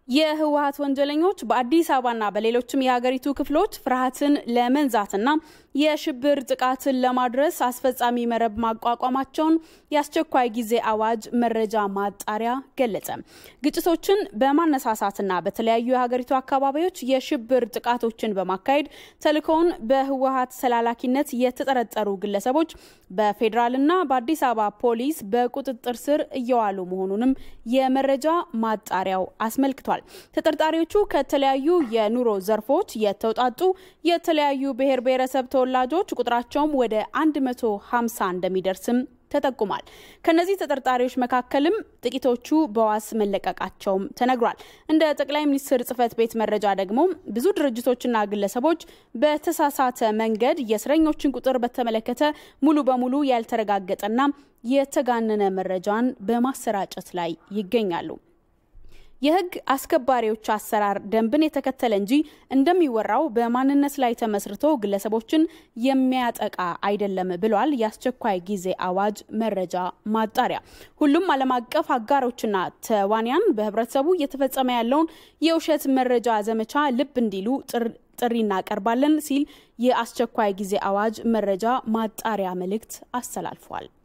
የህወሀት ወንጀለኞች በአዲስ አበባና በሌሎችም የሀገሪቱ ክፍሎች ፍርሃትን ለመንዛትና የሽብር ጥቃትን ለማድረስ አስፈጻሚ መረብ ማቋቋማቸውን የአስቸኳይ ጊዜ አዋጅ መረጃ ማጣሪያ ገለጸ። ግጭቶችን በማነሳሳትና በተለያዩ የሀገሪቱ አካባቢዎች የሽብር ጥቃቶችን በማካሄድ ተልእኮውን በህወሀት ተላላኪነት የተጠረጠሩ ግለሰቦች በፌዴራልና በአዲስ አበባ ፖሊስ በቁጥጥር ስር እየዋሉ መሆኑንም የመረጃ ማጣሪያው አስመልክቷል። ተጠርጣሪዎቹ ከተለያዩ የኑሮ ዘርፎች የተውጣጡ የተለያዩ ብሔር ብሔረሰብ ተወላጆች ቁጥራቸውም ወደ 150 እንደሚደርስም ተጠቁሟል። ከነዚህ ተጠርጣሪዎች መካከልም ጥቂቶቹ በዋስ መለቀቃቸውም ተነግሯል። እንደ ጠቅላይ ሚኒስትር ጽህፈት ቤት መረጃ ደግሞ ብዙ ድርጅቶችና ግለሰቦች በተሳሳተ መንገድ የእስረኞችን ቁጥር በተመለከተ ሙሉ በሙሉ ያልተረጋገጠና የተጋነነ መረጃን በማሰራጨት ላይ ይገኛሉ። የህግ አስከባሪዎች አሰራር ደንብን የተከተለ እንጂ እንደሚወራው በማንነት ላይ ተመስርቶ ግለሰቦችን የሚያጠቃ አይደለም ብሏል የአስቸኳይ ጊዜ አዋጅ መረጃ ማጣሪያ። ሁሉም ዓለም አቀፍ አጋሮችና ተዋንያን በህብረተሰቡ እየተፈጸመ ያለውን የውሸት መረጃ ዘመቻ ልብ እንዲሉ ጥሪ እናቀርባለን ሲል የአስቸኳይ ጊዜ አዋጅ መረጃ ማጣሪያ መልእክት አስተላልፏል።